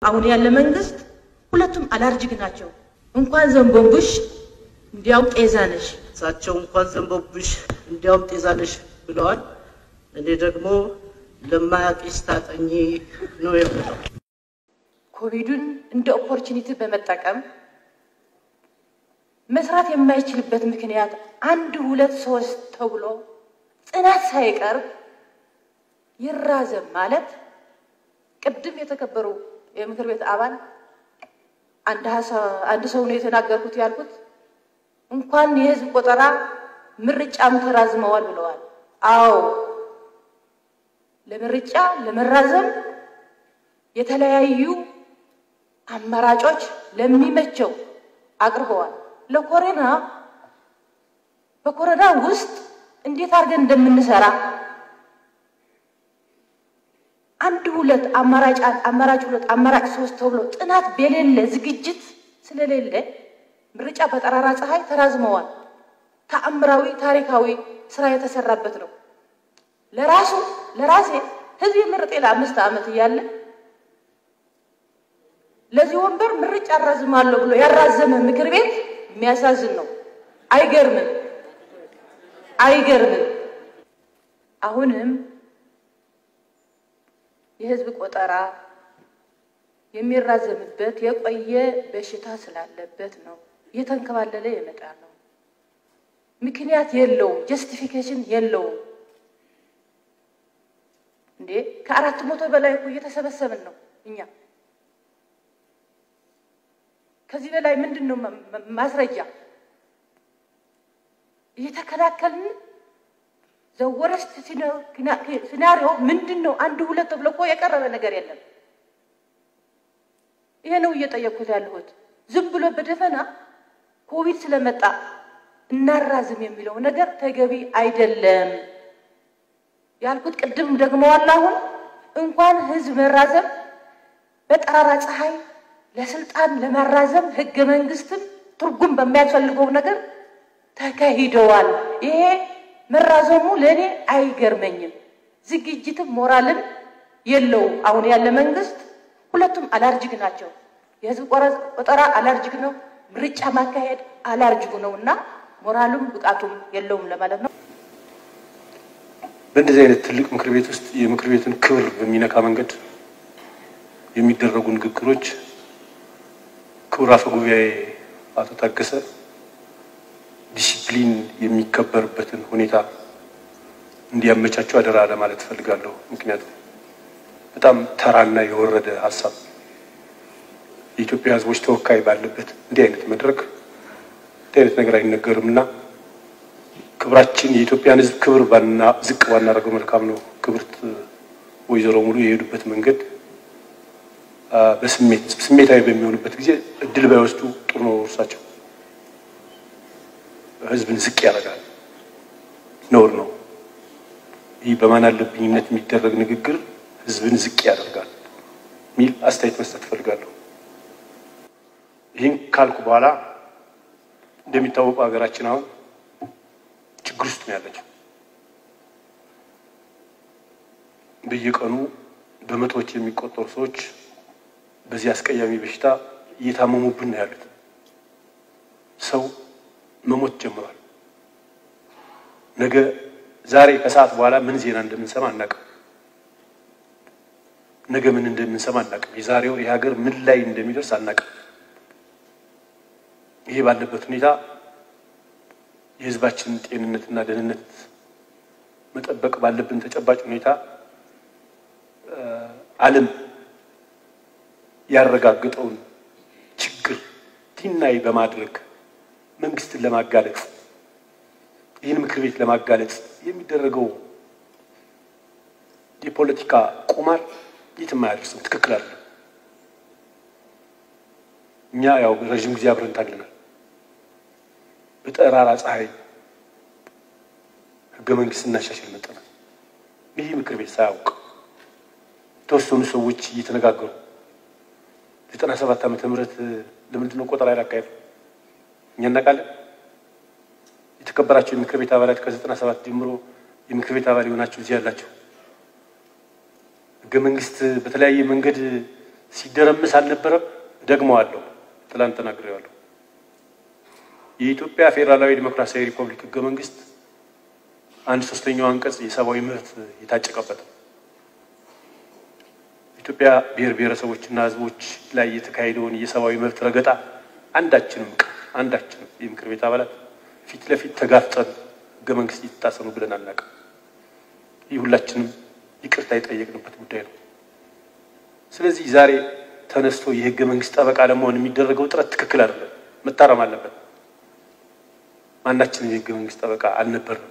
አሁን ያለ መንግስት ሁለቱም አላርጅክ ናቸው። እንኳን ዘንቦንቡሽ እንዲያውም ጤዛ ነሽ። እሳቸው እንኳን ዘንቦብሽ እንዲያውም ጤዛነሽ ብለዋል። እኔ ደግሞ ለማያቂስ ታጠኚ ነው የምለው። ኮቪዱን እንደ ኦፖርቹኒቲ በመጠቀም መስራት የማይችልበት ምክንያት አንድ ሁለት ሶስት ተብሎ ጥናት ሳይቀርብ ይራዘም ማለት ቅድም የተከበሩ የምክር ቤት አባል አንድ ሰው ነው የተናገርኩት ያልኩት እንኳን የህዝብ ቆጠራ ምርጫም ተራዝመዋል ብለዋል። አዎ ለምርጫ ለመራዘም የተለያዩ አማራጮች ለሚመቸው አቅርበዋል። ለኮሮና በኮሮና ውስጥ እንዴት አድርገን እንደምንሰራ አንድ ሁለት አማራጭ አማራጭ ሁለት አማራጭ ሶስት ተብሎ ጥናት በሌለ ዝግጅት ስለሌለ ምርጫ በጠራራ ፀሐይ ተራዝመዋል። ተአምራዊ ታሪካዊ ስራ የተሰራበት ነው። ለራሱ ለራሴ ህዝብ የመረጠ ለአምስት ዓመት እያለ ለዚህ ወንበር ምርጫ አራዝማለሁ ብሎ ያራዘመ ምክር ቤት የሚያሳዝን ነው። አይገርምም? አይገርምም? አሁንም የህዝብ ቆጠራ የሚራዘምበት የቆየ በሽታ ስላለበት ነው። እየተንከባለለ የመጣ ነው። ምክንያት የለውም፣ ጀስቲፊኬሽን የለውም። እንዴ ከአራት መቶ በላይ እኮ እየተሰበሰብን ነው እኛ። ከዚህ በላይ ምንድን ነው ማስረጃ? እየተከላከልን ዘወረስት ሲናሪዮ ምንድን ነው? አንድ ሁለት ተብሎ እኮ የቀረበ ነገር የለም። ይሄ ነው እየጠየቅኩት ያለሁት። ዝም ብሎ በደፈና ኮቪድ ስለመጣ እናራዝም የሚለው ነገር ተገቢ አይደለም ያልኩት ቅድም ደግመዋል። አሁን እንኳን ህዝብ መራዘም በጠራራ ፀሐይ ለስልጣን ለማራዘም ህገ መንግስትም ትርጉም በሚያስፈልገው ነገር ተካሂደዋል። ይሄ መራዘሙ ለእኔ አይገርመኝም። ዝግጅትም ሞራልም የለውም። አሁን ያለ መንግስት ሁለቱም አላርጅክ ናቸው። የህዝብ ቆጠራ አላርጅክ ነው፣ ምርጫ ማካሄድ አላርጅኩ ነው እና ሞራሉም ብቃቱም የለውም ለማለት ነው። በእንደዚህ አይነት ትልቅ ምክር ቤት ውስጥ የምክር ቤቱን ክብር በሚነካ መንገድ የሚደረጉ ንግግሮች ክቡር አፈ ጉባኤ አቶ ታገሰ ዲሲፕሊን የሚከበርበትን ሁኔታ እንዲያመቻቸው አደራ ለማለት እፈልጋለሁ። ምክንያቱም በጣም ተራና የወረደ ሀሳብ የኢትዮጵያ ሕዝቦች ተወካይ ባለበት እንዲህ አይነት መድረክ እንዲህ አይነት ነገር አይነገርም እና ክብራችን የኢትዮጵያን ሕዝብ ክብር ባና ዝቅ ባናደርገው መልካም ነው። ክብርት ወይዘሮ ሙሉ የሄዱበት መንገድ በስሜት ስሜታዊ በሚሆኑበት ጊዜ እድል ባይወስዱ ጥሩ ነው። እርሳቸው ህዝብን ዝቅ ያደርጋል፣ ነውር ነው። ይህ በማን አለብኝነት የሚደረግ ንግግር ህዝብን ዝቅ ያደርጋል የሚል አስተያየት መስጠት እፈልጋለሁ። ይህን ካልኩ በኋላ እንደሚታወቀው ሀገራችን አሁን ችግር ውስጥ ነው ያለችው። በየቀኑ በመቶዎች የሚቆጠሩ ሰዎች በዚህ አስቀያሚ በሽታ እየታመሙብን ነው ያሉት። ሰው መሞት ጀምሯል። ነገ ዛሬ ከሰዓት በኋላ ምን ዜና እንደምንሰማ አናውቅም። ነገ ምን እንደምንሰማ አናውቅም። የዛሬው የሀገር ምን ላይ እንደሚደርስ አናውቅም። ይሄ ባለበት ሁኔታ የህዝባችንን ጤንነትና ደህንነት መጠበቅ ባለብን ተጨባጭ ሁኔታ ዓለም ያረጋገጠውን ችግር ቲናይ በማድረግ መንግስትን ለማጋለጥ ይህን ምክር ቤት ለማጋለጥ የሚደረገው የፖለቲካ ቁማር የትም አያደርስም። ትክክል አለ። እኛ ያው ረዥም ጊዜ አብረን ታግለናል። በጠራራ ፀሐይ ህገ መንግስት እናሻሽል መጠናል። ይህ ምክር ቤት ሳያውቅ የተወሰኑ ሰዎች እየተነጋገሩ ዘጠና ሰባት ዓመተ ምህረት ለምንድን ነው ቆጠራ ያላካሄዱ? እኛ እናውቃለን። የተከበራቸው የምክር ቤት አባላት ከዘጠና ሰባት ጀምሮ የምክር ቤት አባል የሆናቸው እዚህ ያላቸው ህገ መንግስት በተለያየ መንገድ ሲደረምስ አልነበረም። ደግመዋለሁ፣ ትላንት ተናግሬዋለሁ። የኢትዮጵያ ፌዴራላዊ ዲሞክራሲያዊ ሪፐብሊክ ህገ መንግስት አንድ ሶስተኛው አንቀጽ የሰብአዊ መብት የታጨቀበት ነው። ኢትዮጵያ ብሔር ብሔረሰቦችና ህዝቦች ላይ የተካሄደውን የሰብአዊ መብት ረገጣ አንዳችንም አንዳችንም የምክር ቤት አባላት ፊት ለፊት ተጋፍጠን ህገ መንግስት እየተጣሰ ነው ብለን አናውቅም። ይህ ሁላችንም ይቅርታ የጠየቅንበት ጉዳይ ነው። ስለዚህ ዛሬ ተነስቶ የህገ መንግስት ጠበቃ ለመሆን የሚደረገው ጥረት ትክክል አይደለም፣ መታረም አለበት። ማናችንም የህገ መንግስት ጠበቃ አልነበርንም።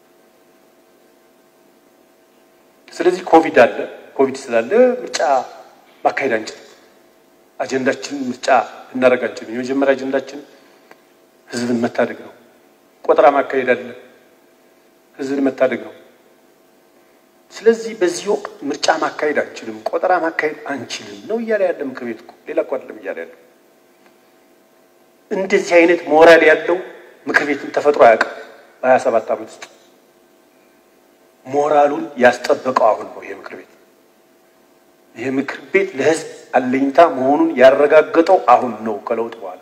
ስለዚህ ኮቪድ አለ። ኮቪድ ስላለ ምርጫ ማካሄድ አንችልም። አጀንዳችን ምርጫ ልናደርግ አንችልም። የመጀመሪያ አጀንዳችን ህዝብን መታደግ ነው። ቆጠራ ማካሄድ አለ፣ ህዝብን መታደግ ነው። ስለዚህ በዚህ ወቅት ምርጫ ማካሄድ አንችልም፣ ቆጠራ ማካሄድ አንችልም ነው እያለ ያለ ምክር ቤት እኮ ሌላ እኮ አይደለም እያለ ያለው። እንደዚህ አይነት ሞራል ያለው ምክር ቤትን ተፈጥሮ አያውቅም። በሀያ ሰባት ዓመት ውስጥ ሞራሉን ያስጠበቀው አሁን ነው ይሄ ምክር ቤት። ይሄ ምክር ቤት ለህዝብ አለኝታ መሆኑን ያረጋገጠው አሁን ነው ከለውጥ በኋላ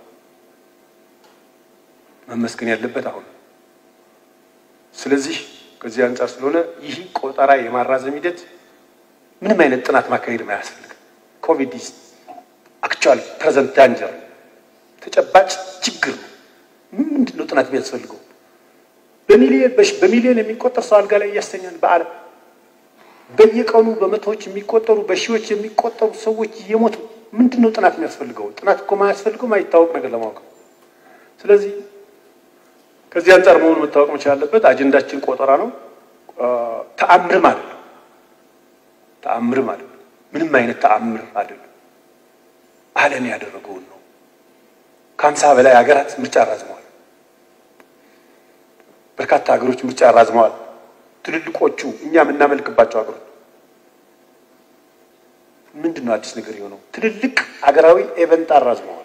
መመስገን ያለበት አሁን ነው። ስለዚህ ከዚህ አንጻር ስለሆነ ይህ ቆጠራ የማራዘም ሂደት ምንም አይነት ጥናት ማካሄድ አያስፈልግም። ኮቪድ ኢዝ አክቹዋሊ ፕሬዘንት ዳንጀር ተጨባጭ ችግር ነው። ምንድን ነው ጥናት የሚያስፈልገው? በሚሊዮን በሚሊዮን የሚቆጠር ሰው አልጋ ላይ እያስተኛን በዓለም በየቀኑ በመቶዎች የሚቆጠሩ በሺዎች የሚቆጠሩ ሰዎች እየሞቱ ምንድን ነው ጥናት የሚያስፈልገው? ጥናት እኮ ማያስፈልገው ማይታወቅ ነገር ለማወቅ ነው። ስለዚህ ከዚህ አንጻር መሆኑ መታወቅ መቻል አለበት። አጀንዳችን ቆጠራ ነው። ተአምርም አይደለም። ተአምርም አይደለም። ምንም አይነት ተአምር አይደለም። ዓለም ያደረገውን ነው። ከሀምሳ በላይ ሀገራት ምርጫ አራዝመዋል። በርካታ ሀገሮች ምርጫ አራዝመዋል። ትልልቆቹ እኛ የምናመልክባቸው ሀገሮች ምንድን ነው አዲስ ነገር የሆነው? ትልልቅ ሀገራዊ ኤቨንት አራዝመዋል።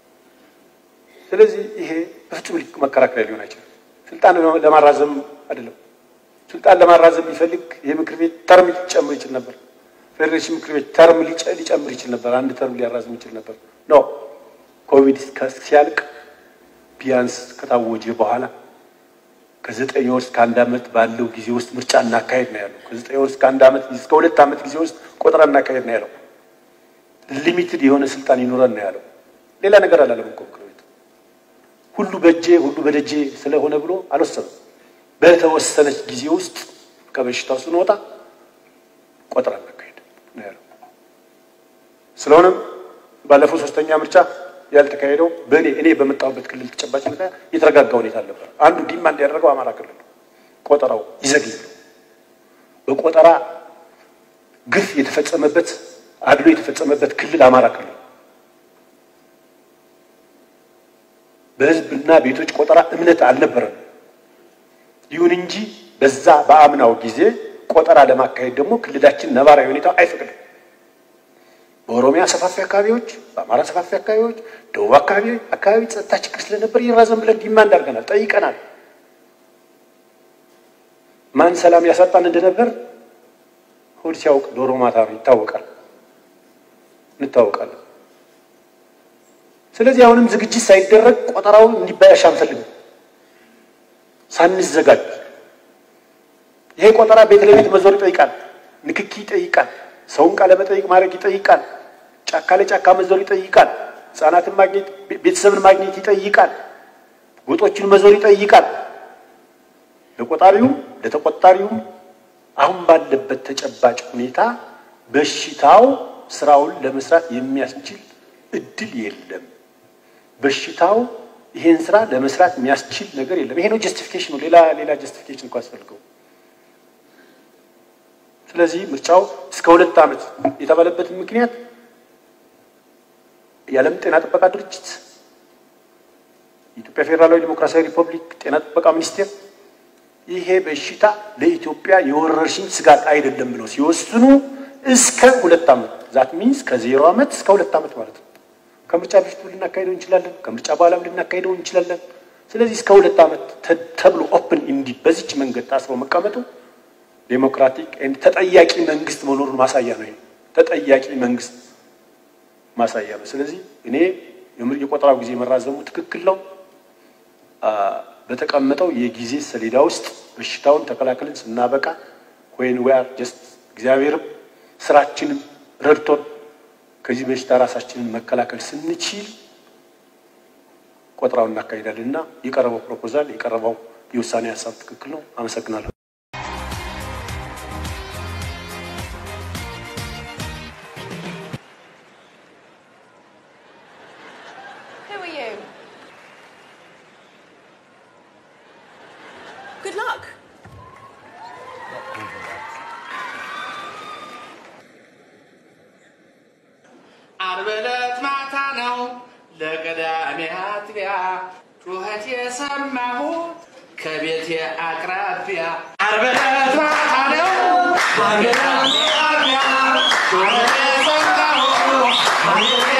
ስለዚህ ይሄ በፍጹም መከራከሪያ ሊሆን አይችልም። ስልጣን ለማራዘም አይደለም። ስልጣን ለማራዘም ቢፈልግ ይህ ምክር ቤት ተርም ሊጨምር ይችል ነበር። ፌዴሬሽን ምክር ቤት ተርም ሊጨምር ይችል ነበር። አንድ ተርም ሊያራዝም ይችል ነበር። ኖ ኮቪድ ሲያልቅ ቢያንስ ከታወጀ በኋላ ከዘጠኝ ወር እስከ አንድ ዓመት ባለው ጊዜ ውስጥ ምርጫ እናካሄድ ነው ያለው። ከዘጠኝ ወር እስከ አንድ ዓመት እስከ ሁለት ዓመት ጊዜ ውስጥ ቆጠራ እናካሄድ ነው ያለው። ሊሚትድ የሆነ ስልጣን ይኖረን ነው ያለው። ሌላ ነገር አላለም እኮ ምክር ቤቱ። ሁሉ በእጄ ሁሉ በደጄ ስለሆነ ብሎ አልወሰነም። በተወሰነች ጊዜ ውስጥ ከበሽታው ስንወጣ ቆጠራ እናካሄድ ነው ያለው። ስለሆነም ባለፈው ሶስተኛ ምርጫ ያልተካሄደው በእኔ እኔ በመጣሁበት ክልል ተጨባጭ ሁኔታ የተረጋጋ ሁኔታ አልነበር። አንዱ ዲማንድ ያደረገው አማራ ክልል ነው። ቆጠራው ይዘግይ ነው። በቆጠራ ግፍ የተፈጸመበት አድሎ የተፈጸመበት ክልል አማራ ክልል በህዝብና ቤቶች ቆጠራ እምነት አልነበረም። ይሁን እንጂ በዛ በአምናው ጊዜ ቆጠራ ለማካሄድ ደግሞ ክልላችን ነባራዊ ሁኔታ አይፈቅድም። በኦሮሚያ ሰፋፊ አካባቢዎች፣ በአማራ ሰፋፊ አካባቢዎች፣ ደቡብ አካባቢ አካባቢ ጸጥታ ችግር ስለነበር ይራዘም ብለን ዲማንድ አድርገናል፣ ጠይቀናል። ማን ሰላም ያሳጣን እንደነበር ሆድ ሲያውቅ ዶሮ ማታ ይታወቃል፣ እንታወቃለን። ስለዚህ አሁንም ዝግጅት ሳይደረግ ቆጠራው እንዲበላሽ አንፈልግም። ሳንዘጋጅ ይሄ ቆጠራ ቤት ለቤት መዞር ይጠይቃል፣ ንክኪ ይጠይቃል፣ ሰውን ቃለ መጠይቅ ማድረግ ይጠይቃል፣ ጫካ ለጫካ መዞር ይጠይቃል፣ ህጻናትን ማግኘት ቤተሰብን ማግኘት ይጠይቃል፣ ጎጦችን መዞር ይጠይቃል። ለቆጣሪውም ለተቆጣሪውም አሁን ባለበት ተጨባጭ ሁኔታ በሽታው ስራውን ለመስራት የሚያስችል እድል የለም። በሽታው ይሄን ስራ ለመስራት የሚያስችል ነገር የለም። ይሄ ነው ጀስቲፊኬሽኑ። ሌላ ሌላ ጀስቲፊኬሽን እኮ አስፈልገው። ስለዚህ ምርጫው እስከ ሁለት ዓመት የተባለበትን ምክንያት የዓለም ጤና ጥበቃ ድርጅት፣ የኢትዮጵያ ፌዴራላዊ ዲሞክራሲያዊ ሪፐብሊክ ጤና ጥበቃ ሚኒስቴር ይሄ በሽታ ለኢትዮጵያ የወረርሽኝ ስጋት አይደለም ብለው ሲወስኑ እስከ ሁለት ዓመት ዛት ሚንስ ከዜሮ ዓመት እስከ ሁለት ዓመት ማለት ነው። ከምርጫ በፊት ልናካሄደው እንችላለን፣ ከምርጫ በኋላም ልናካሄደው እንችላለን። ስለዚህ እስከ ሁለት ዓመት ተብሎ ኦፕን እንዲ በዚች መንገድ ታስሮ መቀመጡ ዴሞክራቲክ ተጠያቂ መንግስት መኖሩን ማሳያ ነው። ተጠያቂ መንግስት ማሳያ ነው። ስለዚህ እኔ የቆጠራው ጊዜ መራዘሙ ትክክል ነው። በተቀመጠው የጊዜ ሰሌዳ ውስጥ በሽታውን ተከላክለን ስናበቃ ወይን ዌር ጀስት እግዚአብሔርም ስራችንም ረድቶን ከዚህ በሽታ ራሳችንን መከላከል ስንችል ቆጠራውን እናካሂዳለን እና የቀረበው ፕሮፖዛል የቀረበው የውሳኔ ሀሳብ ትክክል ነው። አመሰግናለሁ። Who are you? Good luck. ዓርብ ዕለት ማታ ነው ለቅዳሜ አጥቢያ ጩኸት የሰማሁት ከቤቴ አቅራቢያ ዓርብ ዕለት ማታ ነው ለቅዳሜ አጥቢያ ጩኸት የሰማሁት ከቤቴ